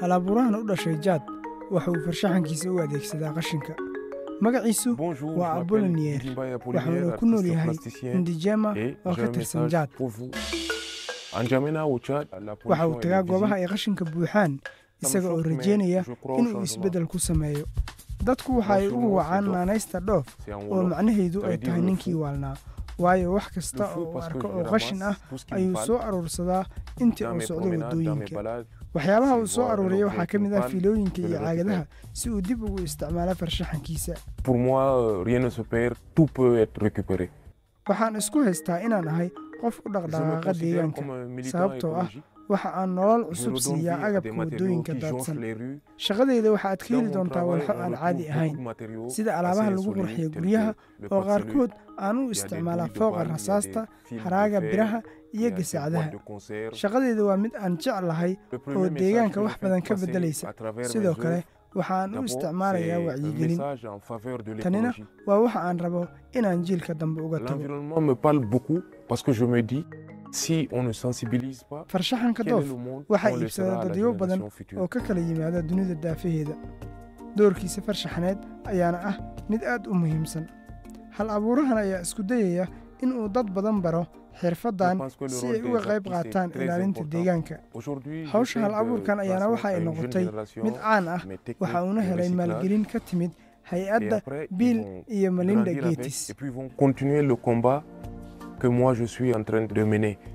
halabuurahan u dhashay jaad waxa uu farshaxankiisa u adeegsadaa qashinka magaciisu waa abolonier waxauna ku nool yahay indijema oo ka tirsan jaad waxa uu tagaa goobaha ay qashinka buuxaan isaga oo rajeynaya inuu isbeddel ku sameeyo dadku waxa ay ugu wacaan naanaysta dhoof oo macnaheedu ay tahay ninkii waalnaa waayo wax kasta oo uu arko oo qashin ah ayuu soo aruursadaa intii uu socdo waddooyinka waxyaabaha uu soo aruuriya waxaa ka mid ah fiilooyinka iyo caagadaha si uu dib ugu isticmaalo farshaxankiisa waxaan isku haystaa inaan ahay qof u dhaqdhaqaaqa deegaanka sababtoo ah waxa aan nolol cusub siiyaa agabka waddooyinka daadsan shaqadeyda waxaad ka heli doontaa walxo aan caadi ahayn sida alaabaha lagu qurxiya guryaha oo qaarkood aan u isticmaalaa fooqa rasaasta haraaga biraha iyo gasaacadaha shaqadeyda waa mid aan jeclahay oo deegaanka wax badan ka beddelaysa sidoo kale waxaan u isticmaalayaa wacyigelin tanina waa waxa aan rabo inaan jiilka dambe uga tago farshaxanka doof waxaa iibsada dadyo badan oo ka kala yimaada dunida daafaheeda doorkiisa farshaxaneed ayaana ah mid aad u muhiimsan hal abuurahan ayaa isku dayaya inuu dad badan baro xirfaddan si ay uga qayb qaataan ilaalinta deegaanka hawsha hal abuurkan ayaana waxa ay noqotay mid caan ah waxa uuna helay maalgelin ka timid hay-adda bill iyo melinda geetis que moi je suis en train de mener.